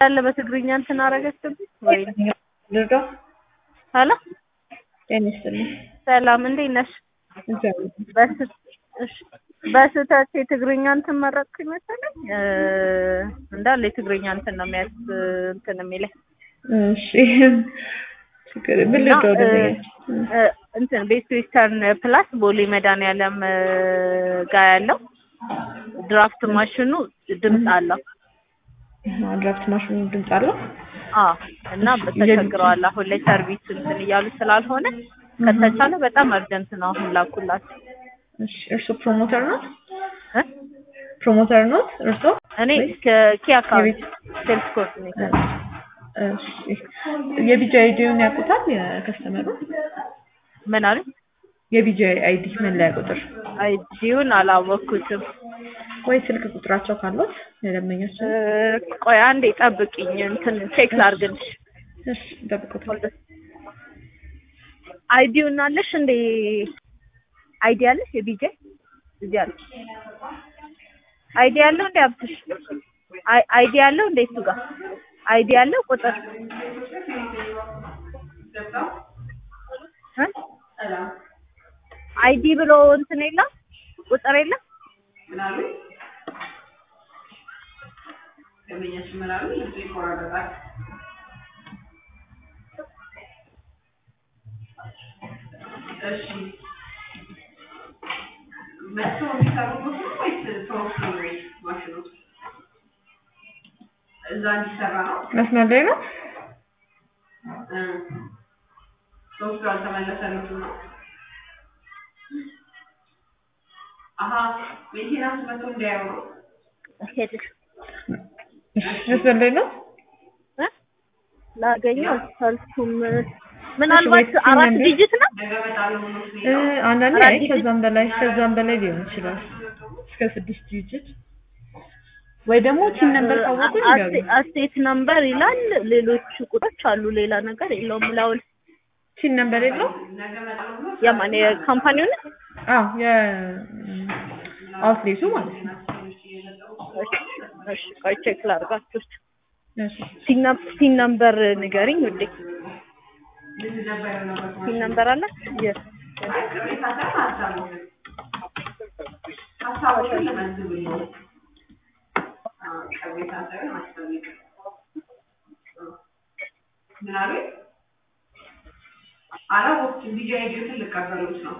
ያለ በትግርኛ እንትን አደረገችብኝ ወይ ልርዳ ሄሎ ጤና ይስጥልኝ። ሰላም እንዴት ነሽ? እግዚአብሔር በስ- እሺ፣ በስህተት የትግርኛ እንትን መረጥኩኝ መሰለኝ እ እንዳለ የትግርኛ እንትን ነው የሚያስ እንትን የሚለኝ እሺ ችግር ምን እና ልርዳው እ ደግሞ እ እንትን ቤስት ዌስተርን ፕላስ ቦሌ መድኃኒዓለም እ ጋር ያለው ድራፍት ማሽኑ ድምፅ አለው። ድራፍት ማሽኑ ድምፅ አለው። አዎ እና ተቸግረዋል። አሁን ላይ ሰርቪስ እንትን እያሉ ስላልሆነ ከተቻለ በጣም አርጀንት ነው አሁን ላኩላቸው እሺ እርሶ ፕሮሞተር ነው? እ ፕሮሞተር ነው እርሶ? እኔ ከኪ አካባቢ የቤት- ሴልስ ኮኦርዲኔተር እሺ የቢጂ አይዲውን ያውቁታል የከስተመሩ? ምን አሉኝ? የቢጂ አይዲ መለያ ቁጥር አይዲውን አላወቅኩትም። ወይ ስልክ ቁጥራቸው ካሉት የደንበኛቸው? እ ቆይ አንዴ ጠብቂኝ እንትን ቼክ ላድርግልሽ። እሺ ጠብቁት። አይዲውን አለሽ እንዴ? አይዲ አለሽ? የቢጄ እዚህ አለ። አይዲ ያለው እንዴ አብትሽ? አይ አይዲ ያለው እንዴ እሱ ጋር አይዲ ያለው ቁጥር እ? አይዲ ብሎ እንትን የለም ቁጥር የለም እዛ እንዲሰራ ነው። መስመር ላይ ነው? ሶስቱ አልተመለሰለትም ነው። አሀ ሜንቴናንስ መጥቶ እንዲያየው ነው። ሄድሽ እሺ መስመር ላይ ነው? እ? ላገኘው አልቻልኩም። ምናልባት እሺ፣ ወይ አራት ሲም ዲጂት ነው ነገ እመጣለሁ ብሎ እ ስለሄደ አንዳንዴ አራት አይ ዲጂት? ከዛም በላይ ከዛም በላይ ሊሆን ይችላል። እስከ ስድስት ዲጂት ወይ ደግሞ ቲም ነምበር ካወቁ ይገሩ። አስቴት ነምበር ይላል። ሌሎች ቁጥሮች አሉ። ሌላ ነገር የለውም። ላውል ቲም ነምበር የለው? ነገ እመጣለሁ ብሎ የማን የካምፓኒውን አዎ የአውትሌቱ ማለት ነው። እሺ፣ ቆይ ቼክ ላድርጋችሁ። እሺ ሲን ነምበር ንገሪኝ ውዴ። ምንድን ነበር ነበር ሲን ነምበር አለ? የ- ቅሬታ ሳይሆን ሀሳቦች ሀሳቦችን ልመዝብል ነው። አዎ፣ ቅሬታ ሳይሆን ሀሳቦች ምን አሉኝ? አላወቅኩም። ቢጂ አይዲዎትን ልቀበሉት ነው።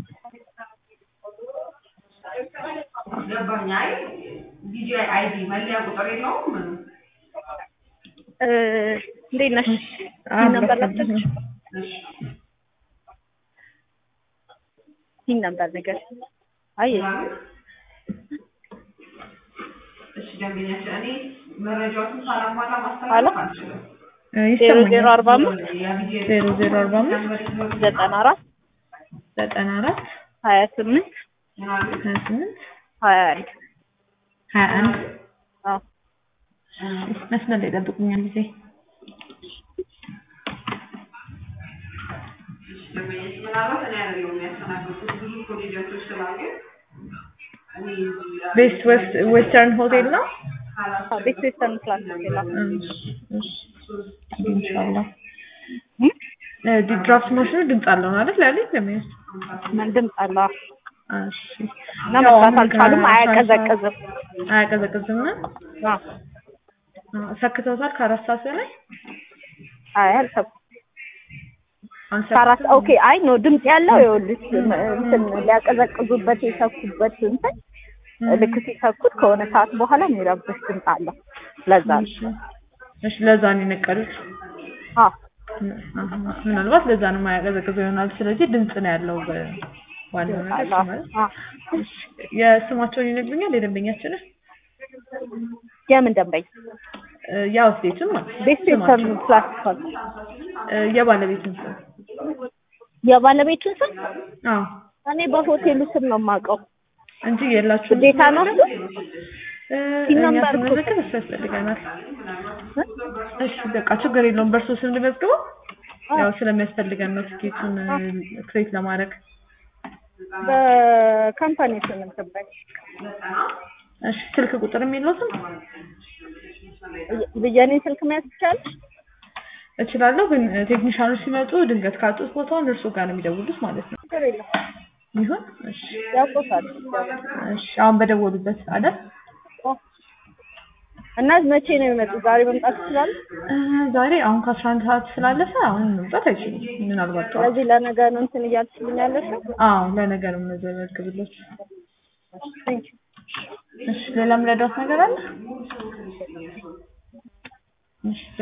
ገባኝ። አይ ቢጂ አይዲ መለያ ቁጥር የለውም ምኑ እ እንዴት ነሽ? አዎ፣ ሲን ነምበር በቃ። ላስቸግርሽ? እሺ ሲን ነምበር ንገሪኝ። አይ እሺ ደንበኛችን እኔ መረጃዎችን ሳላሟላ አሎ? ማስተላለፍ አልችልም። እ ዜሮ ዜሮ ይሰማኛል። አርባ አምስት ዜሮ ዜሮ አርባ አምስት ዘጠና አራት ዘጠና አራት ሀያ ስምንት ሀያ ስምንት ሀያ አንድ ሀያ አንድ አዎ መስመር ላይ ጠብቁኛል ጊዜ ምናልባት እኔ አይደለሁም የሚያስተናግዱት ብዙ ኮሌጆች ስላሉ እኔ ቤስት ዌስት ዌስተርን ሆቴል ነው። አዎ ቤት ዌስተርን ፕላስ ይላል። እሺ እሺ ኢንሻአላህ እ ድራፍት ማሽኑ ድምፅ አለው ማለት ላለኝ ለምን ምን ድምፅ አለው? እሺ እና መስራት አልቻሉም። አያቀዘቅዝም። አያቀዘቅዝም ነው አዎ ሰክተውታል ከአራት ሰዓት በላይ አይ አልሰብኩም። አሁን ከአራት ኦኬ። አይ ኖ ድምፅ ያለው ይኸውልሽ እንትን ሊያቀዘቅዙበት የሰኩበት እንትን ልክ ሲሰኩት ከሆነ ሰዓት በኋላ የሚረብሽ ድምፅ አለው። ለዛ ነው። እሺ እሺ ለዛ ነው የነቀሉት አዎ አሀ፣ ምናልባት ለዛ ነው የማያቀዘቅዘው ይሆናል ስለዚህ ድምፅ ነው ያለው በዋናው ነገር እሱ ማለት አዎ። እሺ የስማቸውን ይነግሩኛል የደንበኛችንን የምን ደንበኛ? እ የአውትሌቱን ማለት ነው ቤስት ዌስተርን ፕላስ እ የባለቤቱን ስም የባለቤቱን ስም አዎ እኔ በሆቴሉ ስም ነው የማውቀው። እንጂ የላችሁም ግዴታ ነው እሱ? እ ሲም እኛ ነምበር እኮ ስንመዘግብ እሱ ያስፈልገናል እሺ በቃ ችግር የለውም በእርሶ ስም ልመዝግበው ያው ስለሚያስፈልገን ነው ትኬቱን ክሬት ለማድረግ በካምፓኒ ስም እንትን በይ። እሺ ስልክ ቁጥር የሚሉትም የኔ ስልክ መያዝ ትችላለሽ? እችላለሁ፣ ግን ቴክኒሻኖች ሲመጡ ድንገት ካጡት ቦታውን እርሱ ጋር ነው የሚደውሉት ማለት ነው። ችግር የለም ይሁን። እሺ ያውቁታል። እሺ አሁን በደወሉበት አይደል? እና መቼ ነው የሚመጡት? ዛሬ መምጣት ይችላሉ? እ ዛሬ አሁን ከአስራ አንድ ሰዓት ስላለፈ አሁን መምጣት አይችሉም። ምናልባት ጠዋት። ስለዚህ ለነገ ነው እንትን እያልሽልኝ ያለሽው? አዎ ለነገ ነው የምንዘግብሎት። ቴንክ ዩ እሺ ሌላ የምረዳዎት ነገር አለ? እሺ